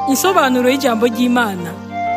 Insobanuro y'ijambo ry'Imana.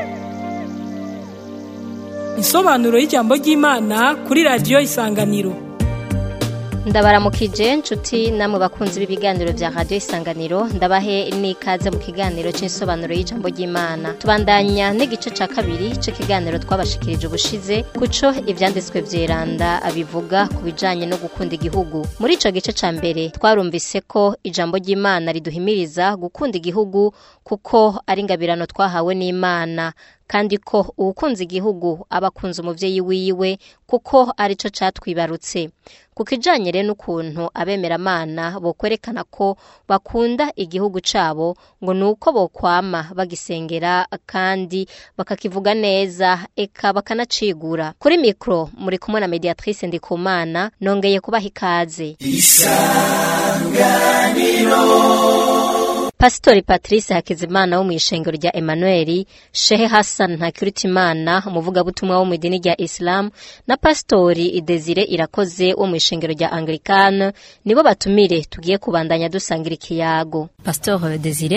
Insobanuro y'ijambo ry'Imana kuri radiyo Isanganiro. ndabaramukije nshuti namwe bakunzi b'ibiganiro vya radio isanganiro ndabahe n'ikaze mu kiganiro c'insobanuro y'ijambo ry'imana tubandanya n'igice ca kabiri c'ikiganiro twabashikirije ubushize kuco ivyanditswe vyeranda abivuga ku bijanye no gukunda igihugu muri ico gice ca mbere twarumvise ko ijambo ry'imana riduhimiriza gukunda igihugu kuko ari ingabirano twahawe n'imana kandi ko uwukunze igihugu aba akunze umuvyeyi wiwe kuko arico catwibarutse ku kijanye rero n'ukuntu abemeramana bokwerekana ko bakunda igihugu cabo ngo ni uko bokwama bagisengera kandi bakakivuga neza eka bakanacigura kuri mikro muri kumwe na mediatrice ndikumana nongeye kubaha ikaze Pasitori Patrice Hakizimana wo mw'ishengero rya Emmanuel, Shehe Hassan Ntakirutimana umuvugabutumwa wo mu idini rya Islam na Pasitori Desire Irakoze wo mw'ishengero rya Anglikane nibo batumire tugiye kubandanya dusangira ikiyago. Pastor Desire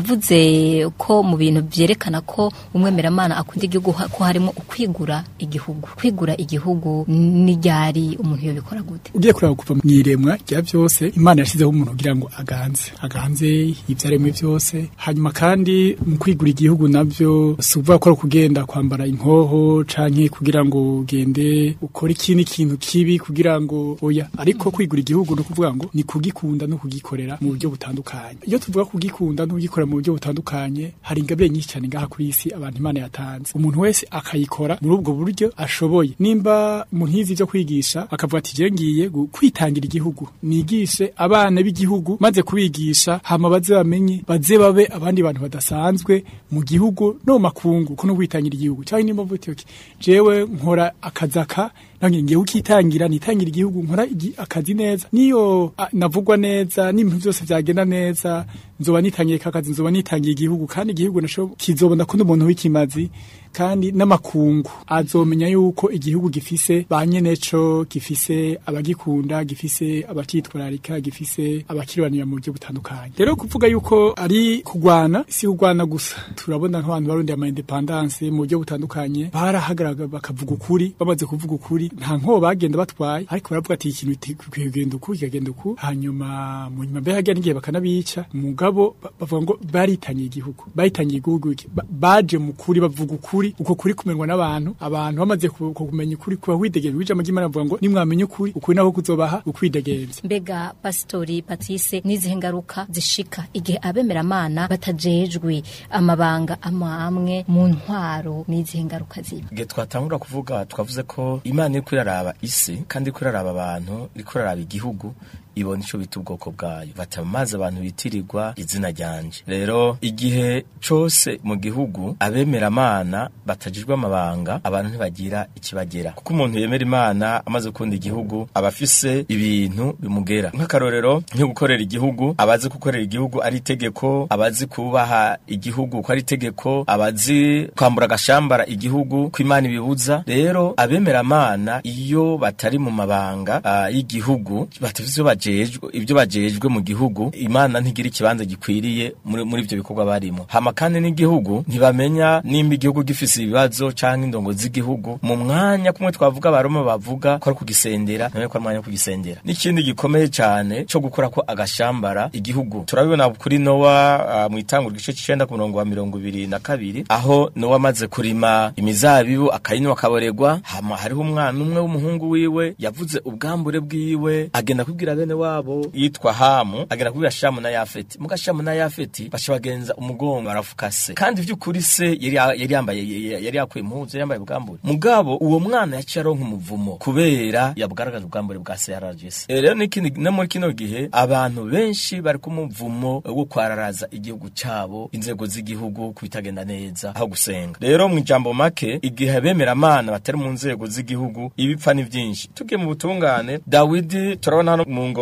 mwavuze ko mu bintu vyerekana ko umwemeramana akunda igihugu ha- ko harimo ukwigura igihugu kwigura igihugu ni ryari umuntu yobikora gute ugiye kuraba kuva mu iremwa rya byose imana yashyizeho umuntu kugira ngo aganze aganze ibyaremwe byose hanyuma kandi mu kwigura igihugu nabyo si ukuvuga ko ari ukugenda kwambara inkoho canke kugira ngo ugende ukore ikindi kintu kibi kugira ngo oya ariko kwigura igihugu ni ukuvuga ngo ni kugikunda no kugikorera mu buryo butandukanye iyo tuvuga kugikunda no kugikorera mu buryo butandukanye hari ingabire nyinshi cyane ngaha kuri isi abantu imana yatanze umuntu wese akayikora muri ubwo buryo ashoboye nimba umuntu yize ibyo kwigisha akavuga ati je ngiye gu- kwitangira igihugu nigishe abana b'igihugu maze kubigisha hama baze bamenye baze babe abandi bantu badasanzwe mu gihugu no mu makungu ko no kwitangira igihugu cyangwa nimba mvuga ati jewe nkora akazaka nange ngiye ukitangira nitangira igihugu nkora igi- akazi neza niyo a, navugwa neza n'ibintu byose byagenda neza nzoba nitangiye kakazi nzoba nitangiye igihugu kandi igihugu nasho kizobona ko n'umuntu w'ikimazi kandi n'amakungu azomenya yuko igihugu gifise ba nyeneco gifise abagikunda gifise abakitwararika gifise abakirwanira mu buryo butandukanye rero kuvuga yuko ari kugwana si kugwana gusa turabona nk'abantu barundi ama independance mu buryo butandukanye barahagarara bakavuga ukuri bamaze kuvuga ukuri nta nkobo bagenda batwaye ariko baravuga ati ikintu gikwiye kugenda uku kikagenda uku hanyuma mu nyuma mbere hagira n'igihe bakanabica mugabo ba- bavuga ngo baritangiye igihugu baritangiye igihugu iki? Ba- baje mu kuri bavuga ukuri uko kuri kumenwa n'abantu abantu bamaze ku- ku- kumenya ukuri kuba widegemvya ijambo ry'Imana bavuga ngo nimwamenye ukuri ukuri nako kuzobaha ukwidegemvya mbega Pastori Patrice nizihe ngaruka zishika igihe abemeramana batajejwe amabanga amwe mu ntwaro nizihe ngaruka ziba igihe twatangura kuvuga twavuze ko imana iri kuraraba isi kandi iri kuraraba abantu iri kuraraba igihugu ibona ico bita ubwoko bwayo bata maze abantu bitirirwa izina ryanje rero igihe cose mu gihugu abemeramana batajijwe amabanga abantu ntibagira ikibagera kuko umuntu yemera imana amaze gukunda igihugu aba afise ibintu bimugera nk'akarorero nko gukorera igihugu abazi gukorera igihugu ari itegeko abazi kubaha igihugu ko ari itegeko abazi kwambura agashambara igihugu ko imana ibibuza rero abemeramana iyo batari mu mabanga ah, y'igihugu batafise ivyo bajejwe ibyo bajejwe mu gihugu imana ntigira ikibanza gikwiriye muri muri ivyo bikorwa barimo hama kandi n'igihugu ntibamenya nimba igihugu gifise ibibazo canke indongo z'igihugu mu mwanya kumwe twavuga abaroma bavuga ko ari kugisendera none ko ari umwanya wo kugisendera n'ikindi gikomeye cane co gukora ko agashambara igihugu turabibona kuri nowa ah, mu itangura igice c'icenda ku murongo wa mirongo ibiri na kabiri aho nowa amaze kurima imizabibu akayinywa akaboregwa hama hariho umwana umwe w'umuhungu wiwe yavuze ubwambure bwiwe agenda kubwira bene wabo yitwa hamu agenda kubwira shamu na yafeti muga shamu na yafeti baca bagenza umugongo arafuka se kandi vy'ukuri se yari yari yambaye yari yakuye impuzu yari yambaye ubwambure mugabo uwo mwana yaciye aronka umuvumo kubera yabwaragaje ubwambure bwa se yarajise Eh, rero n'ikindi no muri kino gihe abantu benshi bari ku muvumo wo kwararaza igihugu cabo inzego z'igihugu kubitagenda neza aho gusenga rero mu ijambo make igihe bemeramana batari mu nzego z'igihugu ibipfa ni vyinshi tugiye mu butungane dawidi turabona hano mu ngoma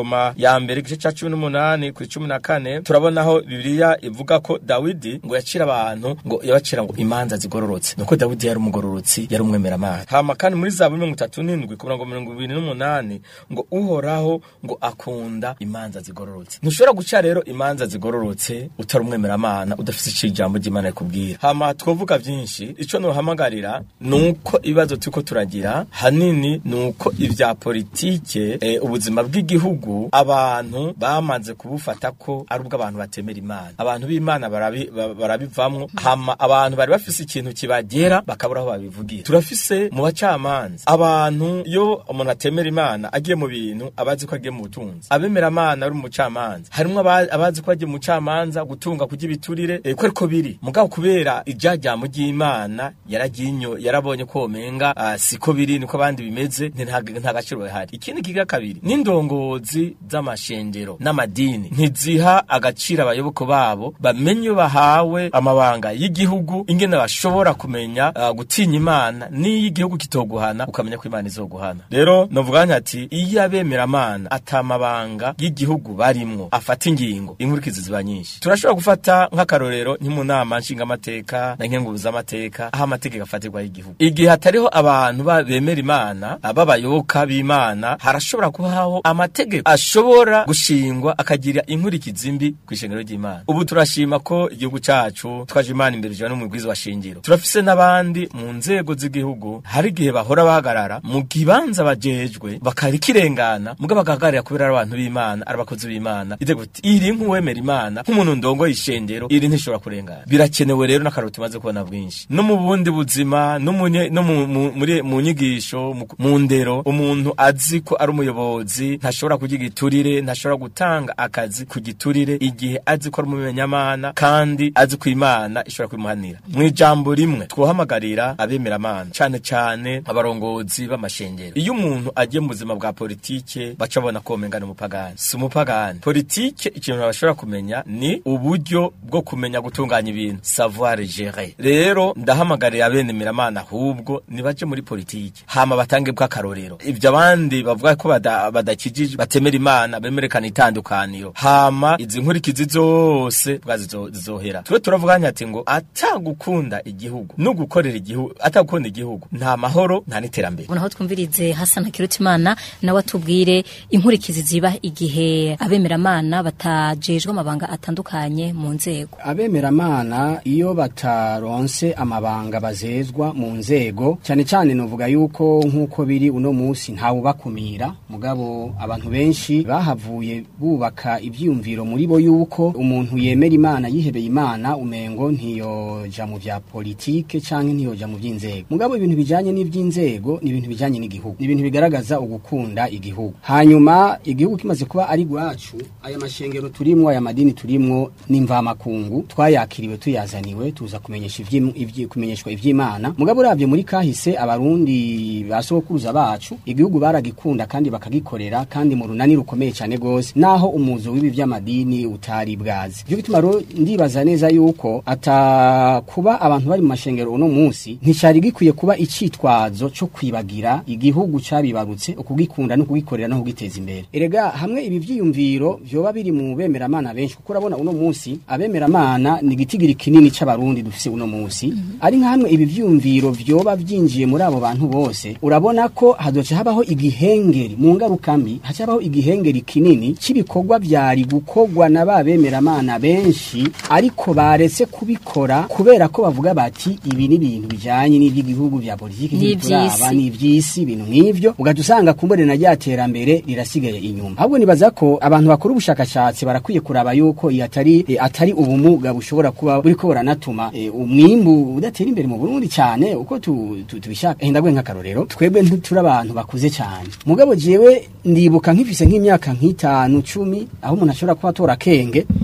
ingoma ya mbere igice ca cumi n'umunani kuri cumi na kane turabonaho bibiliya ivuga ko dawidi ngo yacira abantu ngo yabacira ngo imanza zigororotse nuko dawidi yari umugororotsi yari umwemeramana hama kandi muri zaburi mirongo itatu n'indwi ku murongo mirongo ibiri n'umunani ngo uhoraho ngo akunda imanza zigororotse ntushobora guca rero imanza zigororotse utari umwemeramana udafise ico ijambo ry'imana rikubwira hama twovuga vyinshi ico nohamagarira nuko ibibazo turiko turagira hanini nuko ivya politike eh, ubuzima bw'igihugu abantu bamaze kubufata ko ari ubwo abantu batemera imana abantu b'imana barabi- ba- barabivamwo hama abantu bari bafise ikintu kibagera bakabura aho babivugira turafise mu bacamanza abantu iyo umuntu atemera imana agiye mu bintu abazi ko agiye mu butunzi abemera amana ari umucamanza harimwo aba- abazi ko agiye mu camanza gutunga kurya ibiturire eh, ko ariko biri mugabo kubera ijajambo ry'imana yaraginyo yarabonye ko womenga ah, siko biri niko abandi bimeze nti nta nta gaciro bihari ikindi kiga kabiri n'indongozi z'amashengero n'amadini ntiziha agaciro abayoboke babo bamenye iyo bahawe amabanga y'igihugu ingene bashobora kumenya ah, gutinya imana n'iyo igihugu kitoguhana ukamenya ko imana izoguhana rero novuga ati iyo abemeramana atamabanga y'igihugu barimwo afata ingingo inkurikizi ziba nyinshi turashobora gufata nk'akarorero nki mu nama nshingamateka na nkenguruzamateka aho amategeko afatirwa y'igihugu igihe hatariho abantu ba- bemera imana b'abayoboka b'imana harashobora kubaho amategeko ashobora gushingwa akagira inkurikizi mbi ku ishengero ry'imana ubu turashima ko igihugu cacu twaje imana imbere ijana n'umugwizi wa shingiro turafise n'abandi mu nzego z'igihugu hari igihe bahora bahagarara mu kibanza bajejwe bakarikirengana muga bagahagararira kubera ari abantu b'imana ari abakozi b'imana ide guti iri nk'uwemera imana nk'umuntu ndongoye ishengero iri ntishobora kurengana birakenewe rero n'akararo tumaze kubona bwinshi no mu bundi buzima no mu nye- no mu- mu- muri- mu nyigisho mu- mu ndero umuntu azi ko ari umuyobozi ntashobora kurya igiturire ntashobora gutanga akazi ku giturire igihe azi ko ari umumenyamana kandi azi ko imana ishobora kubimuhanira mu ijambo rimwe twohamagarira abemeramana cane cane abarongozi b'amashengero iyo umuntu agiye mu buzima bwa politike baca babona ko womenga ni umupagani si umupagani politike ikintu bashobora kumenya ni uburyo bwo kumenya gutunganya ibintu savoir gérer rero ndahamagarira abemeramana ahubwo nibaje muri politike hama batange bw'akarorero ibyo abandi bavuga ko bada- badakijije batemera imana bemerekana itandukaniro hama izi nkurikizi zose bwa zizo- zizohera twe turavuganya ati ngo atagukunda igihugu no gukorera igihugu atagukunda igihugu nta mahoro nta n'iterambere ubona aho twumvirize hasana kirutimana nawe atubwire inkurikizi ziba igihe abemeramana batajejwe amabanga atandukanye mu nzego abemeramana iyo bataronse amabanga bazezwa mu nzego cyane cyane novuga yuko nk'uko biri uno munsi ntawubakumira mugabo abantu benshi bahavuye bubaka ibyiyumviro muri bo yuko umuntu yemera imana yihebeye imana umengo ntiyoja mu vya politike canke ntiyoja mu by'inzego mugabo ibintu bijanye n'iby'inzego ni ibintu bijanye n'igihugu ni ibintu bigaragaza ugukunda igihugu hanyuma igihugu kimaze kuba ari gwacu aya mashengero turimwo aya madini turimwo n'imvamakungu twayakiriwe tuyazaniwe tuza kumenyesha ivyi- ivyi- kumenyeshwa ivy'imana mugabo uravye muri kahise abarundi basokuruza bacu igihugu baragikunda kandi bakagikorera kandi mu runani rukomeye cyane gose naho umuzo w'ibi vy'amadini utari bwazi byo bituma rero ndibaza neza yuko ata kuba abantu bari mu mashengero uno munsi nticari gikwiye kuba icitwazo co kwibagira igihugu cabibarutse ukugikunda no kugikorera no kugiteza imbere erega hamwe ibi vyiyumviro vyoba biri mu bemeramana benshi kuko urabona uno munsi abemeramana ni igitigiri kinini c'abarundi dufise uno munsi ari nka hamwe ibi vyiyumviro vyoba vyinjiye muri abo bantu bose urabona ko hazoca habaho igihengeri mu ngaruka mbi haca habaho igihengeri kinini c'ibikorwa vyari gukorwa na ba bemeramana benshi ariko baretse kubikora kubera ko bavuga bati ibi ni ibintu bijanye n'ivy'igihugu vya politiki N'ivy'isi. ntibituraba n'ivy'isi ibintu nk'ivyo ugaca usanga kumbure na rya terambere rirasigaye inyuma ahubwo nibaza ko abantu bakora ubushakashatsi barakwiye kuraba yuko iyi atari eh, atari ubumuga bushobora kuba buriko buranatuma eh, umwimbu udatera imbere mu Burundi cyane uko tu- tu- tubishaka henda gwe nk'akarorero twebwe ntituri abantu bakuze cyane mugabo jewe ndibuka nkifise nk'imyaka nk'itanu cumi aho umuntu ashobora kuba atora akenge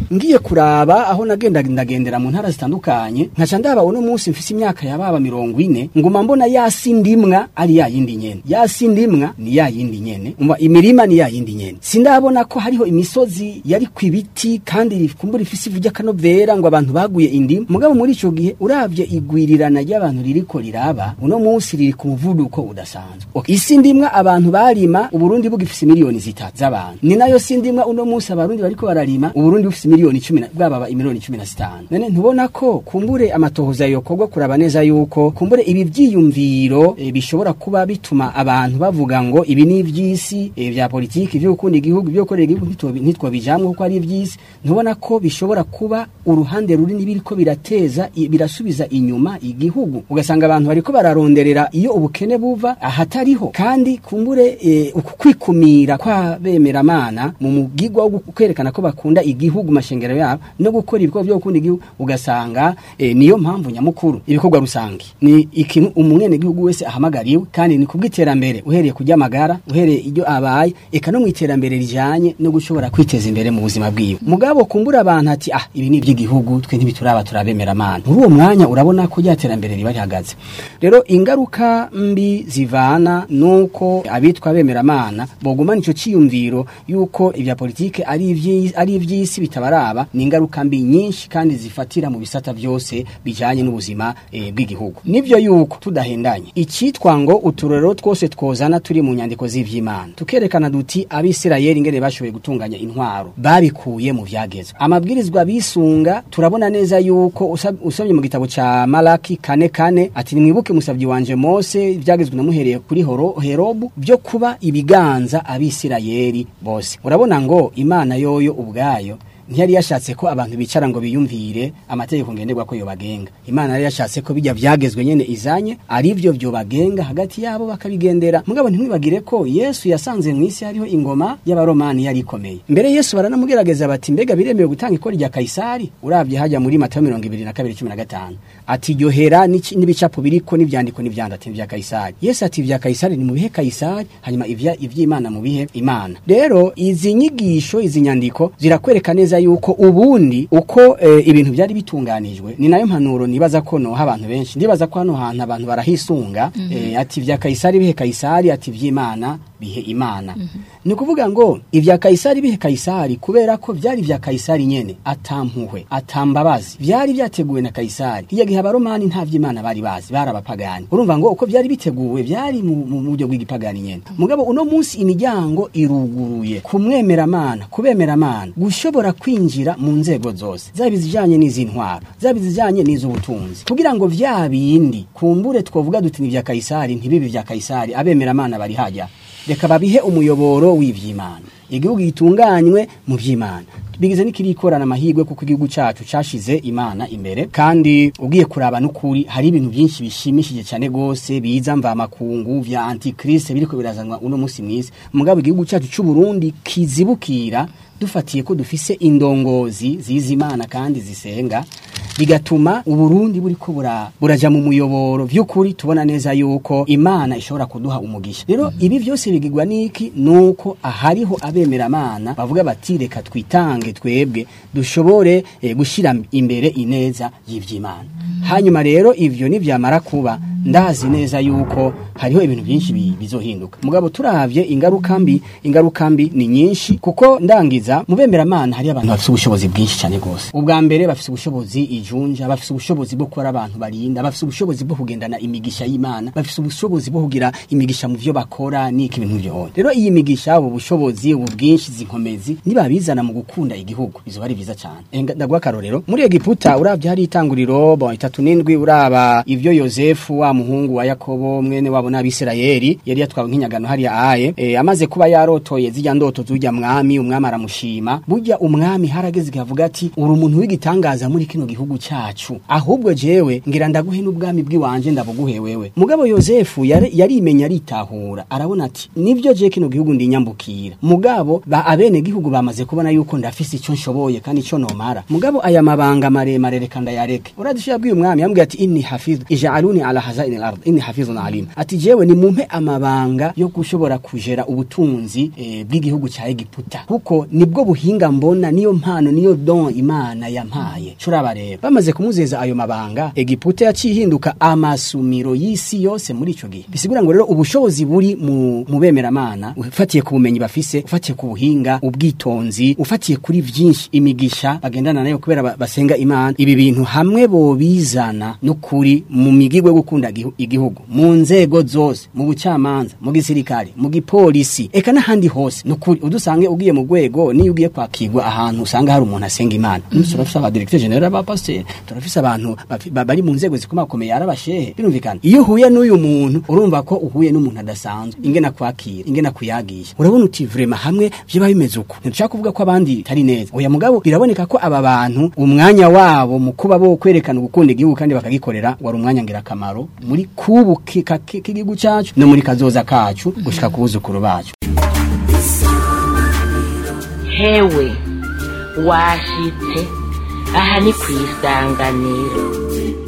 ngiye kuraba aho nagenda ndagendera mu ntara zitandukanye nkaca ndaba uno munsi mfise imyaka yababa mirongo ine nguma mbona ya sindimwa ari ya yindi nyene ya sindimwa ni ya yindi nyene umva imirima ni ya yindi nyene sindabona ko hariho imisozi yari ku ibiti kandi kumbura ifise ivu ry'akanovera ngo abantu baguye indimu mugabo muri ico gihe uravye igwirirana ry'abantu ririko riraba uno munsi riri ku muvuduko udasanzwe okay. isi ndimwa abantu barima uburundi bugifise miliyoni zitatu z'abantu ni nayo sindimwa uno munsi abarundi bariko bararima uburundi bufise miliyoni cumi na- bwaba miliyoni cumi na zitanu none ntubona ko kumbure amatohoza yokorwa kuraba neza yuko kumbure ibi vyiyumviro e, bishobora kuba bituma abantu bavuga ngo ibi ni ivy'isi e, vya politiki vyo gukunda igihugu vyo gukorera igihugu ntitwobi- ntitwobijamwo kuko ari ivy'isi ntubona ko bishobora kuba uruhande runini biriko birateza i- birasubiza inyuma igihugu ugasanga abantu bariko bararonderera iyo ubukene buva ahatariho kandi kumbure e, uku kwikumira kwa bemeramana mu mugigwa wo kwerekana ko bakunda igihugu mashengero yabo no gukora ibikorwa byo gukunda igihugu ugasanga e, niyo mpamvu nyamukuru ibikorwa rusange ni ikintu umwene gihugu wese ahamagariwe kandi ni kubw'iterambere uhereye kujya amagara uhereye iryo abaye eka no mu iterambere rijanye no gushobora kwiteza imbere mu buzima bwiwe mugabo kumbura abantu ati ah ibi ni iby'igihugu twe ntibituraba turabemeramana muri uwo mwanya urabona ko rya terambere riba rihagaze rero ingaruka mbi zivana nuko abitwa bemeramana bogumana ico ciyumviro yuko ibya politike ari ivyi- ari ivy'isi bitabaraba ni ingaruka mbi nyinshi kandi zifatira mu bisata byose bijanye n'ubuzima eh, bw'igihugu nivyo yuko tudahendanye icitwa ngo uturero twose twozana turi mu nyandiko z'ivy'Imana tukerekana duti abisirayeli ingene bashoboye gutunganya intwaro babikuye mu vyagezwe amabwirizwa bisunga turabona neza yuko usab- usomye mu gitabo ca Malaki kane kane ati nimwibuke musabyi wanje Mose ivyagezwe namuhereye kuri horo Herobu byo kuba ibiganza abisirayeli bose urabona ngo Imana yoyo ubwayo ntiyari yashatse ko abantu bicara ngo biyumvire amategeko ngenderwa ko yobagenga imana yari yashatse ko bijya byagezwe nyene izanye ari byo byobagenga hagati yabo bakabigendera mugabo ntimwibagire ko yesu yasanze mu isi hariho ingoma y'abaromani yari ikomeye mbere yesu baranamugerageza bati mbega biremewe gutanga ikori rya kayisari urabye hajya muri matayo mirongo ibiri na kabiri cumi na gatanu ati ryohera n'iki- n'ibicapo biriko n'ivyandiko n'ivyandati vya kayisari yesu ati ivya kayisari ni mubihe kayisari hanyuma ivya ivy'imana mubihe imana rero izi nyigisho izi nyandiko zirakwereka neza yuko ubundi uko e, ibintu byari bitunganijwe ni nayo mpanuro nibaza ko noha abantu benshi ndibaza ko hano hantu abantu barahisunga e, ati vya kayisari bihe kayisari ati ivy'imana bihe imana ni ukuvuga ngo ivya kayisari bihe kayisari kubera ko vyari vya kayisari nyene atampuhwe atambabazi vyari vyateguwe na kayisari iya gihe abaromani nta vy'imana bari bazi bari abapagani urumva ngo uko vyari biteguwe vyari mu mu buryo bw'igipagani nyene mugabo uno munsi imiryango iruguruye kumwemeramana kubemeramana gushobora kwinjira mu nzego zose zaba izijanye n'izintwaro zaba izijanye n'iz'ubutunzi kugira ngo vya bindi kumbure twovuga duti ni vya kayisari ntibibe vya kayisari abemeramana bari hajya reka babihe umuyoboro w'ivy'imana igihugu gitunganywe mu vy'imana bigize n'ikirikorana amahirwe kuko igihugu cacu cashize imana imbere kandi ugiye kuraba n'ukuri hari ibintu byinshi bishimishije cyane gose biza mva makungu vya antikriste biriko birazanwa uno musi mwisi mugabo igihugu cacu c'u Burundi kizibukira dufatiye ko dufise indongozi zizi imana kandi zisenga bigatuma uburundi buriko bura, buraja mu muyoboro vy'ukuri tubona neza yuko imana ishobora kuduha umugisha rero ibi vyose bigirwa niki nuko ahariho abemeramana bavuga bati reka twitange twebwe dushobore eh, gushira imbere ineza y'ivy'imana hanyuma rero ivyo nivyamara kuba ndazi neza yuko hariho ibintu byinshi bi- bizohinduka mugabo turavye ingaruka mbi ingaruka mbi ni nyinshi kuko ndangiza mu bemeramana hari abantu bafite ubushobozi bwinshi cyane gose ubwa mbere bafite ubushobozi ijunja bafite ubushobozi bwo gukora abantu barinda bafite ubushobozi bwo kugendana imigisha y'imana bafite ubushobozi bwo kugira imigisha mu vyo bakora n'iki ibintu byose rero iyi migisha ubu bushobozi ubu bwinshi zinkomezi nibabizana mu gukunda igihugu bizoba ari byiza cyane Enga- ndaguha akarorero muri egiputa uravye hari itanguriro bon itatu n'indwi uraba ivyo yosefu wa muhungu wa yakobo mwene wabo n'abisirayeli yari yatwawe nk'inyagano hariya aye e, amaze kuba yarotoye zijya ndoto z'urya mwami umwami aramushima burya umwami harageze igihe avuga ati uri umuntu w'igitangaza muri kino gihugu igihugu cyacu ahubwo jewe ngira ndaguhe n'ubwami bw'iwanje ndabuguhe wewe mugabo yosefu yari- yarimenya aritahura arabona ati nibyo je kino gihugu ndinyambukira mugabo ba abene gihugu bamaze kubona yuko ndafise icyo nshoboye kandi icyo nomara mugabo aya mabanga maremare reka ndayareke uradisho yabwiye umwami yambwiye ati inni hafidhu ij'aluni ala hazaini al-ard inni hafidhun alim ati jewe ni mumpe amabanga yo gushobora kujera ubutunzi eh, bw'igihugu cya Egiputa kuko nibwo buhinga mbona niyo mpano niyo don imana yampaye curaba rero bamaze kumuzeza ayo mabanga Egiputa yaciye ihinduka amasumiro y'isi yose muri ico gihe bisigura ngo rero ubushobozi buri mu mu bemeramana ufatiye ku bumenyi bafise ufatiye ku buhinga ubwitonzi ufatiye kuri vyinshi imigisha bagendana nayo kubera ba- basenga imana ibi bintu hamwe bobizana n'ukuri mu migigwe yo gukunda igihu- igihugu mu nzego zose mu bucamanza mu gisirikare mu gipolisi eka n'ahandi hose n'ukuri udusange ugiye mu rwego niyo ugiye kwakirwa ahantu usanga hari umuntu asenga imana mm. turafise aba directeur general aba pasteur turafise abantu bafi- ba- bari mu nzego zikomakomeye ari abashehe birumvikana iyo uhuye n'uyu muntu urumva ko uhuye n'umuntu adasanzwe ingena kwakira ingena kuyagisha urabona uti vrema hamwe vyoba bimeze uko ntidushaka kuvuga ko abandi tari neza oya mugabo biraboneka ko aba bantu umwanya wabo mu kuba bo kwerekana gukunda igihugu kandi bakagikorera wari umwanya ngirakamaro muri kubu ki- ka- ki- k'igihugu cacu no muri kazoza kacu gushika ku buzukuru bacu hewe washitse aha ni ku isanganiro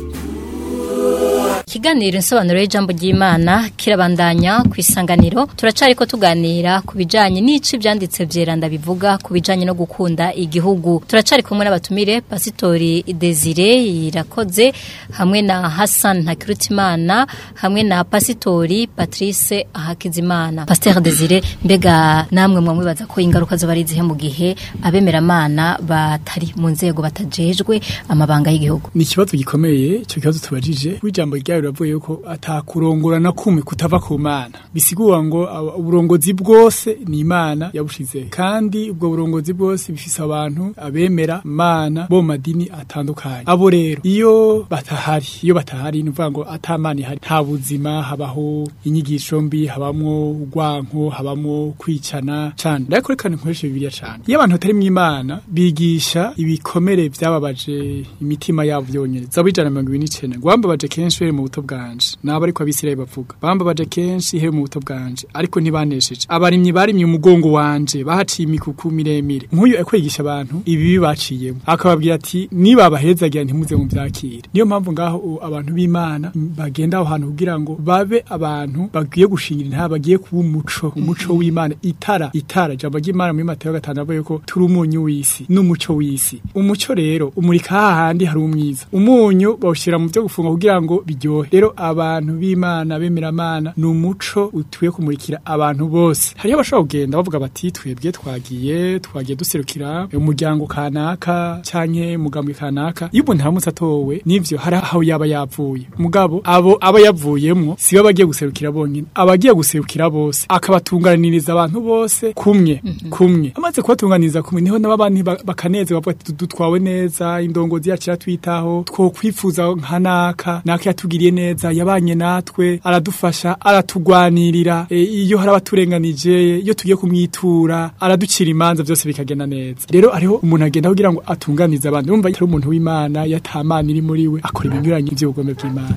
Ikiganiro insobanuro y'ijambo ry'Imana kirabandanya ku isanganiro turacari ko tuganira ku bijanye n'ici byanditse vyeranda bivuga ku bijanye no gukunda igihugu turacari kumwe n'abatumire Pasitori Desire irakoze hamwe na Hassan Ntakirutimana hamwe na Pasitori Patrice Hakizimana Pasteur Desire mbega namwe mwamwibaza ko ingaruka zo barizihe mu gihe abemeramana batari mu nzego batajejwe amabanga y'igihugu ni ikibazo gikomeye icyo kibazo tubajije w'ijambo ryayo riravuye yuko atakurongora na kumwe kutava ku mana bisigura ngo aba- uburongozi bwose ni imana yabushize kandi ubwo burongozi bwose bifise abantu abemera mana bo mu madini atandukanye abo rero iyo batahari iyo batahari ni ukuvuga ngo atamana ihari nta buzima habaho inyigisho mbi habamwo urwanko habamwo kwicana cane ariko reka nkoreshe bibiliya cane iyo abantu batari mu imana bigisha ibikomere vyababaje imitima yabo vyonyene zabo ijana na mirongo ibiri n'icenda ngo bambabaje kenshi uhereye mu buto bwanje nabo ariko abisirayeli bavuga bambabaje kenshi uhereye mu buto bwanje ariko ntibanesheje abarimyi barimye umugongo wanje bahaciye imikuku miremire nk'uyu ariko yigisha abantu ibibi baciyemo akababwira ati nibabahezagira ntimuze mu vyakire niyo mpamvu ngaho u- abantu b'imana bagenda aho hantu kugira ngo babe abantu bagiye gushingira intara bagiye kuba umuco umuco w'imana itara itara ijambo ry'imana muri matayo gatanu avuye ko turi umunyu w'isi n'umuco w'isi umuco rero umurika hahandi hari umwiza umunyu bawushyira mu byo gufunga kugira ngo biryohe rero abantu b'imana bemeramana ni umuco utuye kumurikira abantu bose hariho abashobora kugenda bavuga bati twebwe twagiye twagiye duserukira umuryango kanaka canke mugambwe kanaka iyo umuntu aramutse atowe nivyo hari aho yaba yavuye mugabo abo aba yavuyemwo sibo bagiye guserukira bonyine abagiye guserukira bose akabatunganiriza abantu bose kumwe kumwe amaze kubatunganiriza kumwe niho n'abandi bakaneze bavuga ati dutwawe neza indongozi yacu iratwitaho twokwifuza nka naka naka yatugiriye neza yabanye natwe aradufasha aratugwanirira e, iyo hari abaturenganije iyo tugiye kumwitura araducira imanza byose bikagenda neza rero ariho umuntu agenda kugira ngo atunganize abantu urumva ari umuntu w'imana yatamana iri muri we akora ibinyuranye by'ubugome bw'imana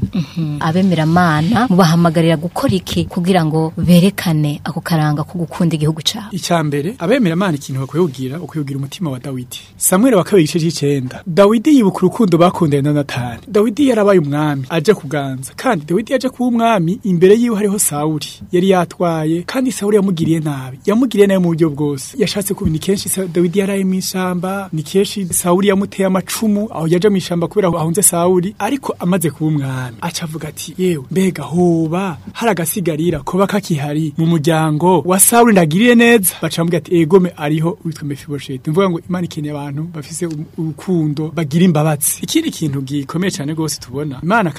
abemeramana mubahamagarira gukora iki kugira ngo berekane ako karanga ko gukunda igihugu cyabo icya mbere abemeramana ikintu bakwiye kugira ukwiye kugira umutima wa dawidi samweli wa kabiri igice cy'icenda dawidi yibuka urukundo bakundanye na natani dawidi yarabaye umwami aje kuganza kandi dawidi yaje kuba umwami imbere yiwe hariho sawuli yari yatwaye kandi sawuli yamugiriye nabi yamugiriye nabi mu buryo bwose yashatse kuba ni kenshi Sa- dawidi yaraye mu ishamba ni kenshi sawuli yamuteye amacumu aho yaje mu ishamba kubera ahunze sawuli ariko amaze kuba umwami aca avuga ati yewe mbega hoba hari agasigarira koba kakihari mu muryango wa sawuli ndagiriye neza baca bamubwira ati egome ariho witwa mefibosheti mvuga ngo imana ikeneye abantu bafise um- urukundo bagira imbabazi ikindi kintu gikomeye cyane rwose tubona imana kandi irakeneye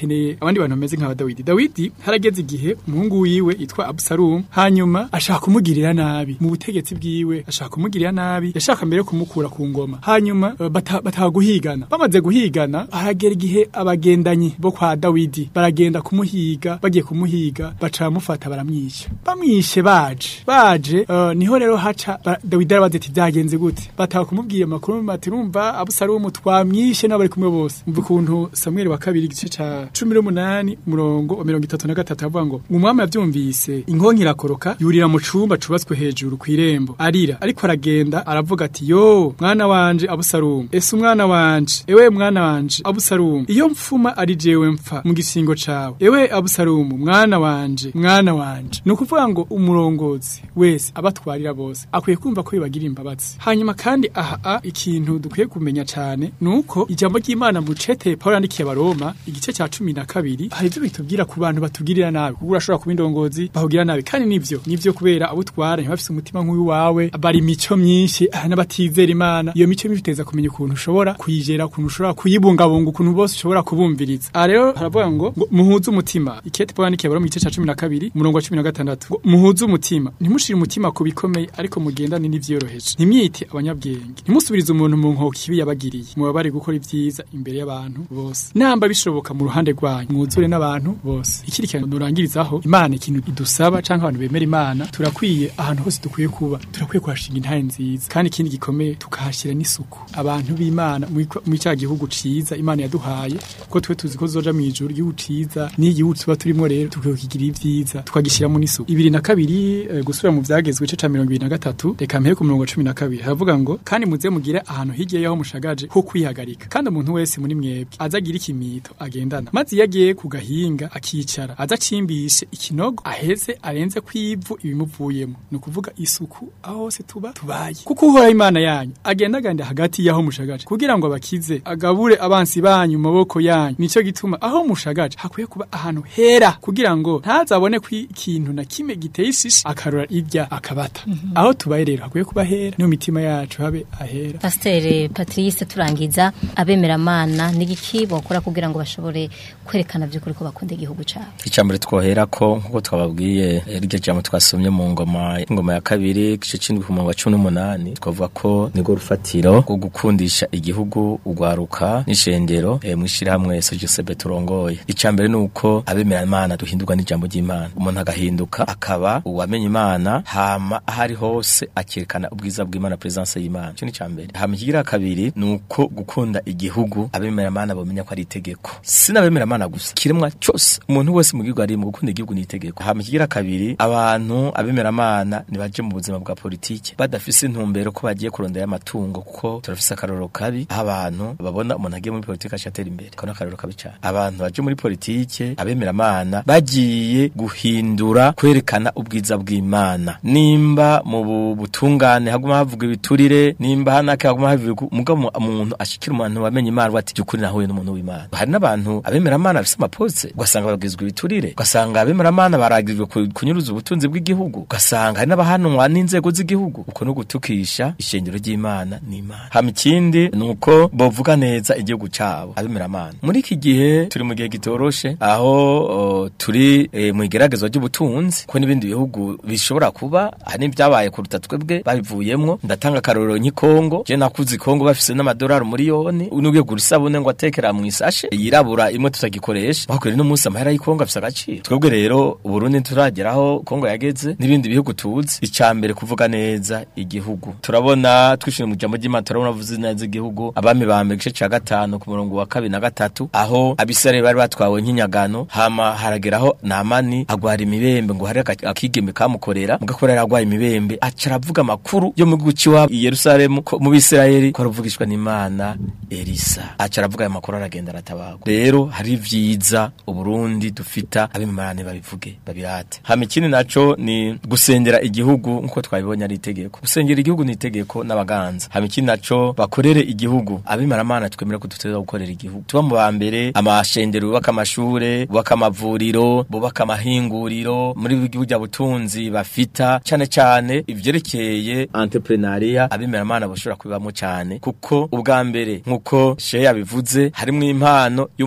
dukeneye abandi bantu bameze nka Dawidi Dawidi harageze igihe umuhungu wiwe yitwa Absalom hanyuma ashaka kumugirira nabi mu butegetsi bwiwe ashaka kumugirira nabi yashaka mbere kumukura ku ngoma hanyuma eh, bata- bataha guhigana bamaze guhigana haragera igihe abagendanyi bo kwa Dawidi baragenda kumuhiga bagiye kumuhiga baca bamufata baramwica bamwishe baje baje eh, niho rero haca ba- Dawidi arabaza ati byagenze gute bataha kumubwira amakuru bati rumva Abusalomu twamwishe n'abari kumwe bose umva ukuntu Samuel wa kabiri igice ca 18 umurongo wa 33 avuga ngo umwami yavyumvise inkonki irakoroka yurira mu cumba cubatswe hejuru ku irembo arira ariko aragenda aravuga ati yo mwana wanje Abusalomu ese umwana wanje ewe mwana wanje Abusalomu iyo mfuma ari jewe mpfa mu gisingo cawe ewe Abusalomu mwana wanje mwana wanje ni ukuvuga ngo umurongozi wese abatwarira bose akwiye kumva ko bibagira imbabazi hanyuma kandi aha a, ikintu dukwiye kumenya cyane nuko ijambo ry'Imana mu cete Paul yandikiye abaroma igice cya cumi na kabiri hari ibyo bitubwira ku bantu batugirira nabi kuko urashobora kuba indongozi bahugira nabi kandi nivyo nivyo kubera abo utwara ntibafise umutima nk'uyu wawe bari imico myinshi aha n'abatizera Imana iyo mico myinshi iteza kumenya ukuntu ushobora kuyigera ukuntu ushobora kuyibungabunga ukuntu bose ushobora kubumviriza aha rero haravuga ngo ngo muhuze umutima ikete Paul yandikiye abaroma igice cya cumi na kabiri umurongo wa cumi na gatandatu ngo muhuze umutima ntimushire umutima ku bikomeye ariko mugendane n'ivyoroheje ntimwite abanyabwenge ntimusubirize umuntu mu nkoko ibi yabagiriye muba bari gukora ibyiza imbere y'abantu bose namba bishoboka mu ruhande rwanyu mwuzure n'abantu bose ikiri kintu nurangirizaho imana ikintu idusaba canke abantu bemera imana turakwiye ahantu hose dukwiye kuba turakwiye kuhashinga intare nziza kandi ikindi gikomeye tukahashyira n'isuku abantu b'imana muri cya gihugu ciza imana yaduhaye ko twe tuzi ko zoja mu ijuru igihugu ciza n'igihugu tuba turimo rero tukwiye kukigira ibyiza tukagishyiramo n'isuku ibiri na kabiri eh, gusubira mu vyagezwe igice ca mirongo ibiri na gatatu reka mpere ku murongo wa cumi na kabiri haravuga ngo kandi muze mugire ahantu hirya y'aho mushagaje ho kwihagarika kandi umuntu wese muri mwebwe aza agira ikimito agendana maze iyo agiye ku gahinga akicara aza acimbishe ikinogo aheze arenze kw'ivu ibimuvuyemo ni ukuvuga isuku aho hose tuba tubaye kuko uhoraho imana yanyu agenda agenda hagati y'aho mushagaje kugira ngo abakize agabure abansi banyu mu maboko yanyu nico gituma aho mushagaje hakwiye kuba ahantu hera kugira ngo ntazabone ko ikintu na kimwe giteye ishishi akarura irya akabata aho tubaye rero hakwiye kuba hera niyo mitima yacu habe ahera Pasiteri Patrice turangiza abemeramana n'igiki bakora kugira ngo bashobore kwerekana by'ukuri ko bakunda igihugu cyabo icambere twohera ko nkuko twababwiye eh, ryo jambo twasomye mu ngoma ingoma ya kabiri gice cindwi ku murongo wa cumi n'umunani twavuga ko nirwo rufatiro rwo gukundisha igihugu ugwaruka n'ishengero eh, mw'ishirahamwe sojosebe turongoye icambere ni uko abemera imana duhindurwa n'ijambo ry'imana umuntu agahinduka akaba uwamenya imana hama ahari hose akerekana ubwiza bw'imana presence y'imana ico ni icambere hama ikigira kabiri ni uko gukunda igihugu abemera imana bomenya ko ari itegeko sinabemera imana gusa kiremwa cyose umuntu wese mu gihugu ari mu gukunda igihugu ni itegeko hama ikigira kabiri abantu abemera imana nibaje mu buzima bwa politike badafise intumbero ko bagiye kurondera amatungo kuko turafise akarorero kabi aho abantu babona umuntu agiye muri politike ashatera imbere kano akarorero kabi cyane abantu baje muri politike abemera imana bagiye guhindura kwerekana ubwiza bw'imana nimba mu bu- butungane haguma havuga ibiturire nimba hanake haguma havuga umugabo umuntu ashikira umuntu wamenye imana ati byukuri nahuye n'umuntu w'imana hari n'abantu abemera imana bafise amapoze ugasanga bagizwe ibiturire ugasanga abemera imana baragizwe ku- kunyuruza ubutunzi bw'igihugu ugasanga hari n'abahanwa n'inzego z'igihugu uko no gutukisha ishengero ry'imana n'imana hama ikindi ni uko bovuga neza igihugu cabo abemera imana muri iki gihe turi mu gihe gitoroshe aho o, turi e, mu igeragezwa ry'ubutunzi ko n'ibindi bihugu bishobora kuba hari n'ibyabaye kuruta twebwe babivuyemwo ndatanga akarorero nk'ikongo je nakuze ikongo bafise n'amadolari umuriyoni n'ugiye gura isabune ngo atekera mu isashe yirabura imwe tutagikoresha bakwiriye n'umunsi amahera y'ikongo afise agaciro twebwe rero uburundi turageraho kongo yageze n'ibindi bihugu tuzi icambere kuvuga neza igihugu turabona twishimiye mu jambo ry'imana turabona avuze neza igihugu abami ba mbere igice ca gatanu ku murongo wa kabiri na gatatu aho abisirayeli bari batwawe nk'inyagano hama harageraho namani agwara imibembe ngo hari aka- akigeme kamukorera mugakorera agwaye imibembe aca aravuga amakuru yo mu gihugu c'iwabo i yerusalemu ko mu bisirayeli ko aravugishwa n'imana elisa aca aravuga ayo makuru aragenda aratabagwa rero hari vyiza uburundi dufita abimarane babivuge babirate hama ikindi naco ni gusengera igihugu nkuko twabibonye ari itegeko gusengera igihugu ni itegeko n'abaganza hama ikindi naco bakorere igihugu abimaramana twemera ko duteza gukorera igihugu tuba mu ba mbere amashengero bubaka amashure bubaka amavuriro bubaka amahinguriro muri igihugu bya butunzi bafita cane cane ivyerekeye entrepreneuria abimaramana bashobora kubibamo cane kuko ubwa mbere nkuko sheya bivuze harimwo impano y'umugisha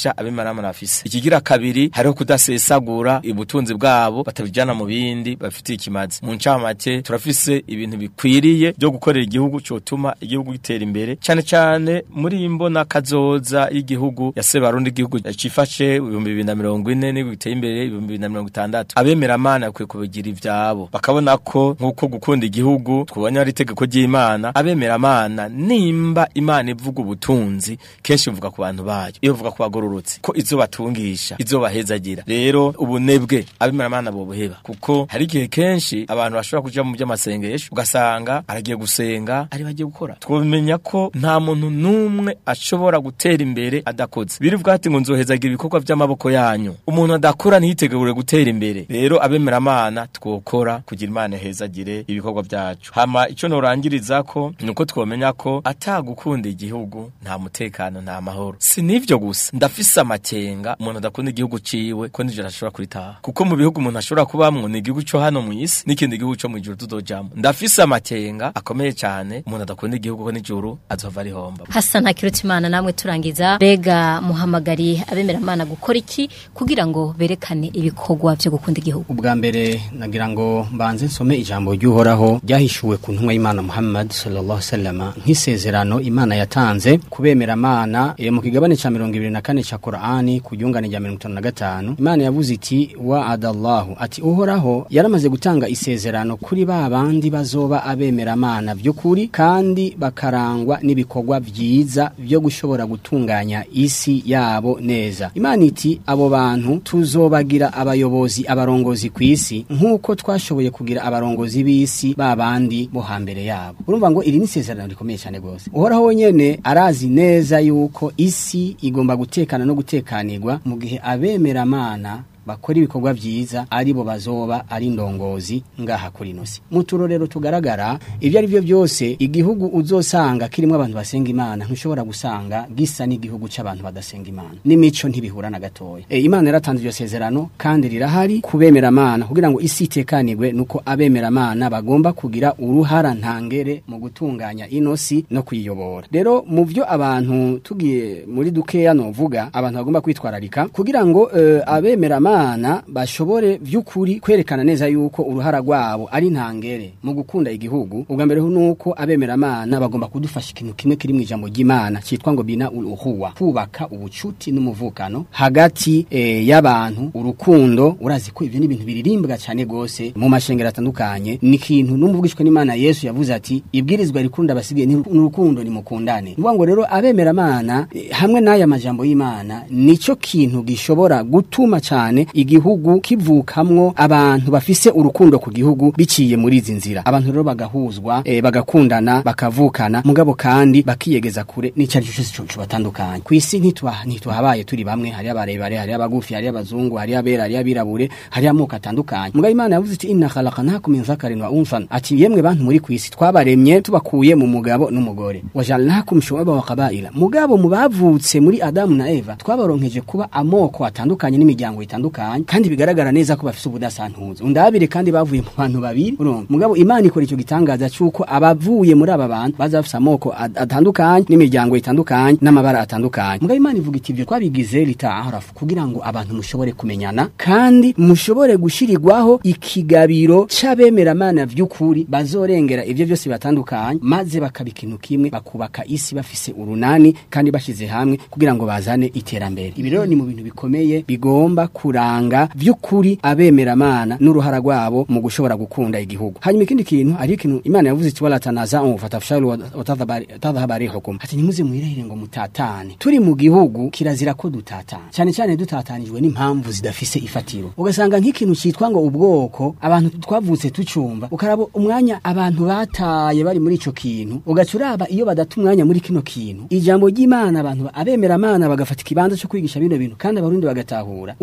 ububasha abemeramana bafise ikigira kabiri hariho kudasesagura ubutunzi bwabo batabijana mu bindi bafitiye ikimazi mu ncamake turafise ibintu bikwiriye byo gukorera igihugu cyotuma igihugu gitera imbere cyane cyane muri iyi mbona kazoza y'igihugu yaseba arundi igihugu cifashe ibihumbi bibiri na mirongo ine n'igihugu giteye imbere ibihumbi bibiri na mirongo itandatu abemeramana bakwiye kubigira ivyabo bakabona ko nk'uko gukunda igihugu twubonye ari itegeko ry'imana abemeramana nimba imana ivuga ubutunzi kenshi ivuga ku bantu bayo iyo ivuga ku bagororotsi ko izo batungisha izo bahezagira rero ubunebwe abemeramana bobuheba kuko hari igihe kenshi abantu bashobora kuja mu by'amasengesho ugasanga aragiye gusenga ari bagiye gukora twomenya ko nta muntu n'umwe ashobora gutera imbere adakoze birivuga ati ngo nzohezagira ibikorwa by'amaboko yanyu umuntu adakora ntiyitegure gutera imbere rero abemeramana twokora kugira imana hezagire ibikorwa byacu hama ico norangiriza ko nuko twomenya ko atagukunda igihugu nta mutekano nta mahoro si nivyo gusa ndafise amakenga umuntu adakunda igihugu ciwe ko nijoro ashobora kuritaha kuko mu bihugu umuntu ashobora kubamwo ni igihugu co hano mu isi n'ikindi gihugu co mw'ijuru tudojamwo ndafise amakenga akomeye cyane umuntu adakunda igihugu ko nijoro azova rihomba Hassan Hakirutimana namwe turangiza bega muhamagari abemeramana gukora iki kugira ngo berekane ibikorwa byo gukunda igihugu ubwa mbere nagira ngo mbanze nsome ijambo ry'uhoraho ryahishuwe ku ntumwa y'imana muhammad sallallahu alaihi wasallam nk'isezerano imana yatanze kubemera amana e, mu kigabane ca mirongo ibiri na kane ca korani ku ryungane rya mirongo itanu na gatanu imana yavuze iti wa adallahu ati uhoraho yaramaze gutanga isezerano kuri ba bandi bazoba abemera amana by'ukuri kandi bakarangwa n'ibikorwa byiza byo gushobora gutunganya isi yabo neza imana iti abo bantu tuzobagira abayobozi abarongozi ku isi nk'uko twashoboye kugira abarongozi b'isi ba bandi bo hambere yabo urumva ngo iri ni isezerano rikomeye cyane rwose uhoraho wenyene arazi neza yuko isi igomba gutekana no gutekanirwa mu gihe abemera amana bakora ibikorwa byiza aribo bazoba ari indongozi ngaha kuri nosi mu turorero tugaragara ibyo ari byo byose igihugu uzosanga kirimo abantu basenga imana ntushobora gusanga gisa n'igihugu cy'abantu badasenga imana n'imico ntibihura na gatoya e, imana yaratanze iryo sezerano kandi rirahari kubemera amana kugira ngo isi itekanirwe nuko abemera amana bagomba kugira uruhara ntangere mu gutunganya inosi no kuyiyobora rero mu byo abantu tugiye muri dukeya novuga abantu bagomba kwitwararika kugira ngo uh, abemera amana abana bashobore by'ukuri kwerekana neza yuko uruhara rwabo ari ntangere mu gukunda igihugu ubwa mbere nuko abemera amana bagomba kudufasha ikintu kimwe kiri mu ijambo ry'Imana cyitwa ngo bina uruhuwa kubaka ubucuti n'umuvukano hagati e, y'abantu urukundo urazi ko ivyo ni ibintu biririmbwa cyane gose mu mashengero atandukanye ni ikintu n'umuvugishwe n'Imana Yesu yavuze ati ibwirizwa rikunda basigaye n'urukundo ni mukundane nuvuga ngo rero abemera amana e, hamwe n'aya majambo y'Imana nico kintu gishobora gutuma cyane igihugu kivukamwo abantu bafise urukundo ku gihugu biciye muri izi nzira abantu rero bagahuzwa e, bagakundana bakavukana mugabo kandi bakiyegeza kure n'icari cyose cyo batandukanye ku isi ntitwa ntitwahabaye turi bamwe hari abarebare hari abagufi hari abazungu hari abera hari abirabure hari amoko atandukanye mugabo imana yavuze iti inna khalaqnakum min zakarin wa unsan ati yemwe bantu muri ku isi twabaremye tubakuye mu mugabo n'umugore wajalnakum shu'aba wa qabaila mugabo mu bavutse muri adamu na eva twabaronkeje kuba amoko atandukanye n'imiryango itandukanye kandi bigaragara neza ko bafise ubudasantuzo undabire kandi bavuye mu bantu babiri urumva mugabo imana ikora icyo gitangaza cyuko abavuye muri aba bantu baza bafise amoko atandukanye n'imiryango itandukanye n'amabara atandukanye mugabo imana ivuga iti ibyo twabigize litaharafu kugira ngo abantu mushobore kumenyana kandi mushobore gushirirwaho ikigabiro c'abemera mana vy'ukuri bazorengera ivyo byose batandukanye maze bakaba ikintu kimwe bakubaka isi bafise urunani kandi bashize hamwe kugira ngo bazane iterambere ibi rero ni mu bintu bikomeye bigomba kuranga vy'ukuri abemera mana n'uruhara rwabo mu gushobora gukunda igihugu hanyuma ikindi kintu ari ikintu imana yavuze iti wala tanaza'u fatafshalu watadhhaba rihukum ati nimuze mwirahire ngo mutatane turi mu gihugu kirazira ko dutatana cyane cyane dutatanijwe n'impamvu zidafise ifatiro ugasanga nk'ikintu cyitwa ngo ubwoko abantu twavutse tucumva ukaraba umwanya abantu bataye bari muri ico kintu ugaca uraba iyo badata umwanya muri kino kintu ijambo ry'imana abantu abemera amana bagafata ikibanza cyo kwigisha bino bintu kandi abarundi bagatahura ukara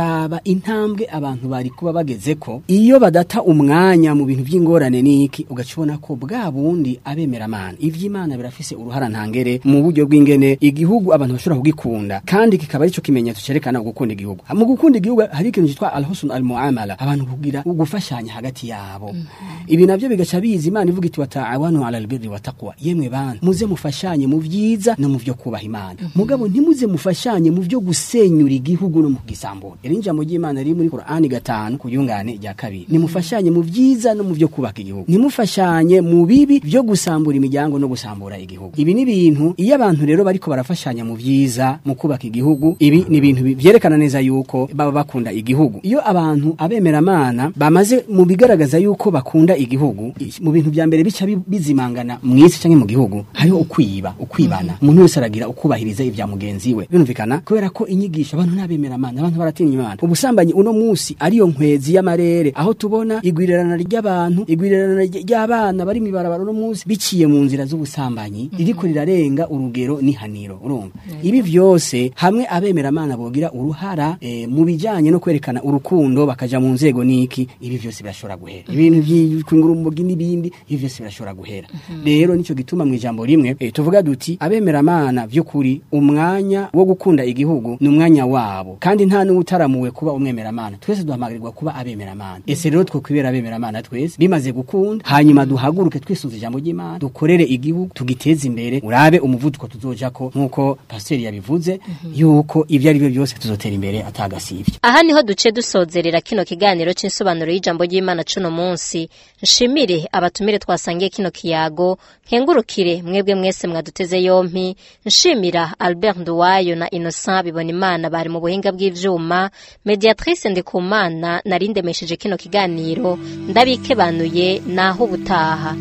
ukaraba intambwe abantu bari kuba bageze ko iyo badata umwanya mu bintu by'ingorane niki ugaca ubona ko bwa bundi abemeramana ivy'imana birafise uruhara ntangere mu buryo bw'ingene igihugu abantu bashobora kugikunda kandi kikaba arico kimenyetso cerekana gukunda igihugu mu gukunda igihugu hari ikintu cyitwa alhusn almuamala abantu kugira ugufashanya hagati yabo ibi navyo bigaca biza imana ivuga iti wataawanu ala albirri wattaqwa yemwe bantu muze mufashanye mu vyiza no mu vyo kubaha imana mugabo ntimuze mufashanye mu vyo gusenyura igihugu no mu gisambura iri njambo ry'imana riri muri Qur'ani gatanu ku yungane rya kabiri nimufashanye mu vyiza no mu vyo kubaka igihugu nimufashanye mu bibi vyo gusambura imiryango no gusambura igihugu ibi ni ibintu iyo abantu rero bariko barafashanya mu vyiza mu kubaka igihugu ibi ni ibintu bi- vyerekana neza yuko baba bakunda igihugu iyo abantu abemeramana bamaze mu bigaragaza yuko bakunda igihugu i- mu bintu vya mbere bica bi- bizimangana mw'isi canke mu gihugu hariho ukwiba ukwibana umuntu wese aragira ukubahiriza ivya mugenzi we birumvikana kubera ko inyigisho abantu n'abemeramana abantu baratinya imana ubusambanyi uno musi ariyo nkwezi y'amarere aho tubona igwirirana ry'abantu igwirirana ry- ry'abana bari mibarabara uno musi biciye mu nzira z'ubusambanyi ririko rirarenga urugero n'ihaniro urumva ibi vyose hamwe abemeramana bogira uruhara eh, mu bijanye no kwerekana urukundo bakaja mu nzego niki ibi vyose birashobora guhera ibintu vy'kwingura umugi n'ibindi ibi vyose birashobora guhera rero nico gituma mu ijambo rimwe eh, tuvuga duti abemeramana vy'ukuri umwanya wo gukunda igihugu ni umwanya wabo kandi nta n'utaramuwe kuba umwemeramana twese duhamagarirwa kuba abemeramana ese rero twokwibera abemeramana twese bimaze gukunda hanyuma duhaguruke twisunze ijambo ry'imana dukorere igihugu tugiteze imbere urabe umuvuduko tuzojako nk'uko pasiteri yabivuze yuko ibyo ari byo byose tuzotera imbere atagasivye aha niho duce dusozerera kino kiganiro c'insobanuro y'ijambo ry'imana cuno munsi nshimire abatumire twasangiye kino kiyago nkengurukire mwebwe mwese mwaduteze yompi nshimira albert nduwayo na innocent bibona imana bari mu buhinga bw'ivyuma mediatrice ndikumana narindemesheje kino kiganiro ndabikebanuye naho ubutaha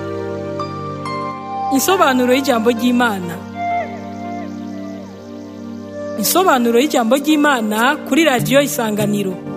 Insobanuro y'ijambo ry'Imana. Insobanuro y'ijambo ry'Imana kuri radio Isanganiro.